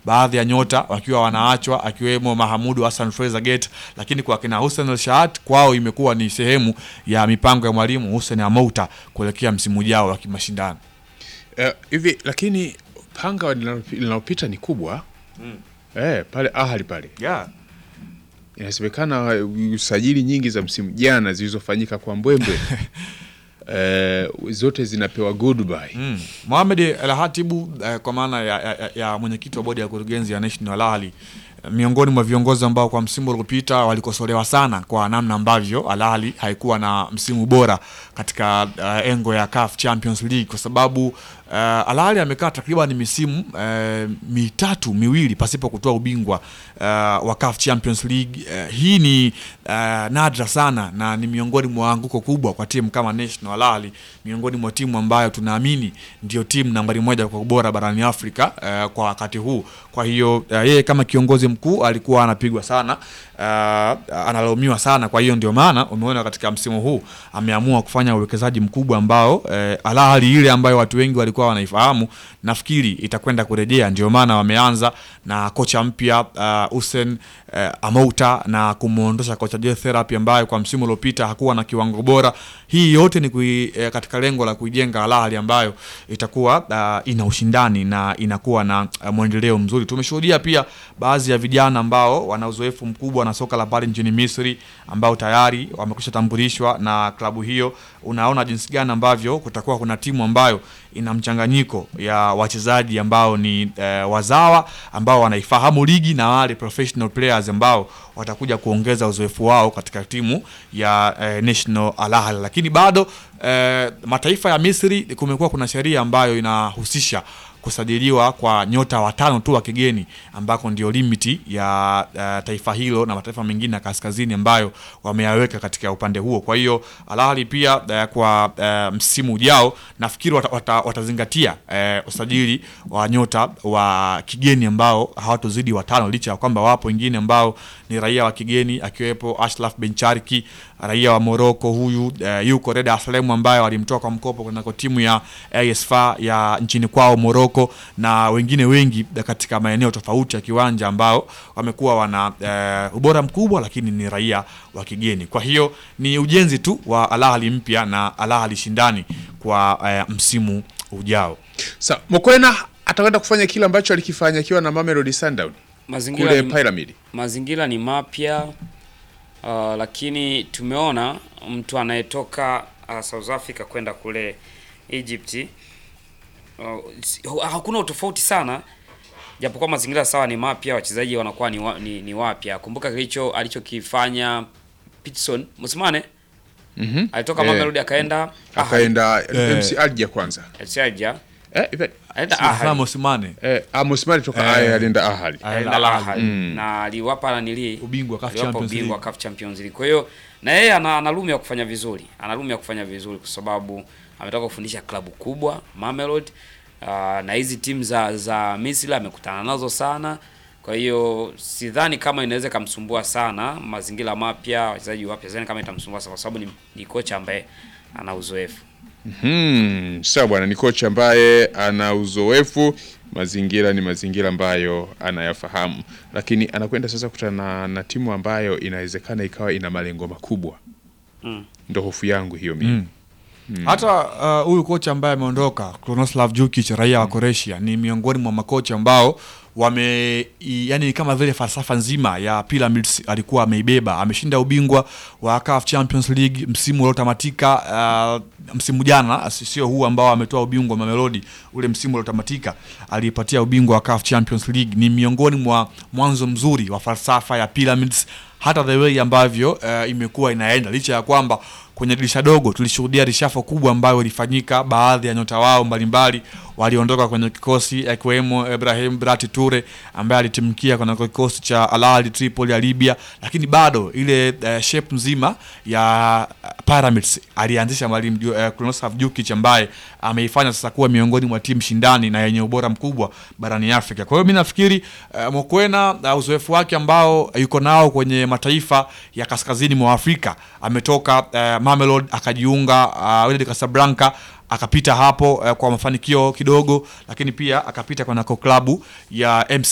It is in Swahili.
baadhi ya nyota wakiwa wanaachwa akiwemo Mahamudu Hassan Fraser Gate, lakini kwa kina Hussein El Shahat kwao imekuwa ni sehemu ya mipango ya mwalimu Hussein Amouta kuelekea msimu ujao wa kimashindano. Eh, hivi lakini panga linalo- linalopita ni kubwa eh, pale Ahali pale Yeah. inasemekana uh, usajili nyingi za msimu jana zilizofanyika kwa mbwembwe eh, zote zinapewa goodbye Mm. Mohamed El Hatibu eh, kwa maana ya, ya, ya, ya mwenyekiti wa bodi ya kurugenzi ya National Al Ahly eh, miongoni mwa viongozi ambao kwa msimu uliopita walikosolewa sana kwa namna ambavyo Al Ahly haikuwa na msimu bora katika uh, engo ya CAF Champions League kwa sababu uh, Al Ahly amekaa takriban misimu uh, mitatu miwili pasipo kutoa ubingwa uh, wa CAF Champions League. Uh, hii ni uh, nadra sana na ni miongoni mwa anguko kubwa kwa timu kama National Al Ahly, miongoni mwa timu ambayo tunaamini ndio timu nambari moja kwa ubora barani Afrika uh, kwa wakati huu. Kwa hiyo uh, yeye kama kiongozi mkuu alikuwa anapigwa sana uh, analaumiwa sana. Kwa hiyo ndio maana umeona katika msimu huu ameamua kufanya uwekezaji mkubwa ambao uh, Al Ahly ile ambayo watu wengi walikuwa wanaifahamu nafikiri itakwenda kurejea. Ndio maana wameanza na kocha mpya uh, Hussein uh, Amouta na kumwondosha kocha Joe Therapy ambaye kwa msimu uliopita hakuwa na kiwango bora. Hii yote ni kui, eh, katika lengo la kuijenga Al Ahly ambayo itakuwa uh, ina ushindani na inakuwa na uh, mwendeleo mzuri. Tumeshuhudia pia baadhi ya vijana ambao wana uzoefu mkubwa na soka la pale nchini Misri ambao tayari wamekwisha tambulishwa na klabu hiyo. Unaona jinsi gani ambavyo kutakuwa kuna timu ambayo ina mchanganyiko ya wachezaji ambao ni eh, wazawa ambao wanaifahamu ligi na wale professional players ambao watakuja kuongeza uzoefu wao katika timu ya eh, National Al Ahly, lakini bado eh, mataifa ya Misri kumekuwa kuna sheria ambayo inahusisha kusajiliwa kwa nyota watano tu wa kigeni ambako ndio limiti ya uh, taifa hilo na mataifa mengine ya kaskazini ambayo wameyaweka katika upande huo. Kwa hiyo Al Ahly pia uh, kwa uh, msimu ujao nafikiri wata, wata, watazingatia uh, usajili wa nyota wa kigeni ambao hawatozidi watano, licha ya kwamba wapo wengine ambao ni raia wa kigeni akiwepo Ashraf Bencharki raia wa Morocco huyu uh, yuko Reda Aslem ambaye walimtoa kwa mkopo kunako timu ya AS FAR ya nchini kwao Morocco, na wengine wengi katika maeneo tofauti ya kiwanja ambao wamekuwa wana uh, ubora mkubwa, lakini ni raia wa kigeni. Kwa hiyo ni ujenzi tu wa Al Ahly mpya na Al Ahly shindani kwa uh, msimu ujao. Sa Mokwena atakwenda kufanya kile ambacho alikifanya akiwa na Mamelodi Sundowns Mazingira kule ni, Pyramid. mazingira ni mapya uh, lakini tumeona mtu anayetoka uh, South Africa kwenda kule Egypt uh, si- hu- hakuna utofauti sana japokuwa mazingira sawa ni mapya, wachezaji wanakuwa ni, wa, ni, ni wapya. Kumbuka kilicho alichokifanya Pitson Musimane Mhm. alitoka Eh, Mamelodi akaenda Ahly, Akaenda Eh. MC Alger kwanza. Algeria, Eh, hivi- aenda Sana Ahly, Mosimane eh, Amos Mali toka Eh. aya alienda Ahali. aenda Al Ahly. Ahly. na aliwapa nanili ubingwa CAF aliwapa Champions ubingwa League. CAF Champions League. Kwa hiyo na yeye ana, ana room ya kufanya vizuri, ana room ya kufanya vizuri kwa sababu ametoka kufundisha klabu kubwa Mamelodi. Uh, na hizi timu za za Misri amekutana nazo sana, kwa hiyo sidhani kama inaweza ikamsumbua sana. Mazingira mapya, wachezaji wapya, sidhani kama itamsumbua sana, kwa sababu ni, ni kocha ambaye ana uzoefu. Hmm, sawa bwana, ni kocha ambaye ana uzoefu, mazingira ni mazingira ambayo anayafahamu, lakini anakwenda sasa kukutana na, na timu ambayo inawezekana ikawa ina malengo makubwa. Mm. Ndo hofu yangu hiyo mimi. Mm. Hata uh, huyu kocha ambaye ameondoka Krunoslav Jukic raia wa Croatia ni miongoni mwa makocha ambao wame i- yani kama vile falsafa nzima ya Pyramids alikuwa ameibeba. Ameshinda ubingwa wa CAF Champions League msimu uliotamatika uh, msimu jana, si- sio huu ambao ametoa ubingwa Mamelodi, ule msimu uliotamatika alipatia ubingwa wa CAF Champions League. Ni miongoni mwa mwanzo mzuri wa falsafa ya Pyramids hata the way ambavyo uh, imekuwa inaenda licha ya kwamba kwenye dirisha dogo tulishuhudia rishafo kubwa ambayo ilifanyika. Baadhi ya nyota wao mbalimbali waliondoka kwenye kikosi akiwemo Ibrahim Brati Ture ambaye alitimkia kwenye kikosi cha Al Ahly Tripoli ya Libya, lakini bado ile uh, shape nzima ya uh, Pyramids alianzisha mwalimu uh, Krunoslav Jukic ambaye ameifanya sasa kuwa miongoni mwa timu shindani na yenye ubora mkubwa barani Afrika. Kwa hiyo mi nafikiri uh, Mokwena uh, uzoefu wake ambao yuko nao kwenye mataifa ya kaskazini mwa Afrika ametoka uh, Mamelodi akajiunga uh, Wydad Casablanca akapita hapo uh, kwa mafanikio kidogo, lakini pia akapita kwenye klabu ya MC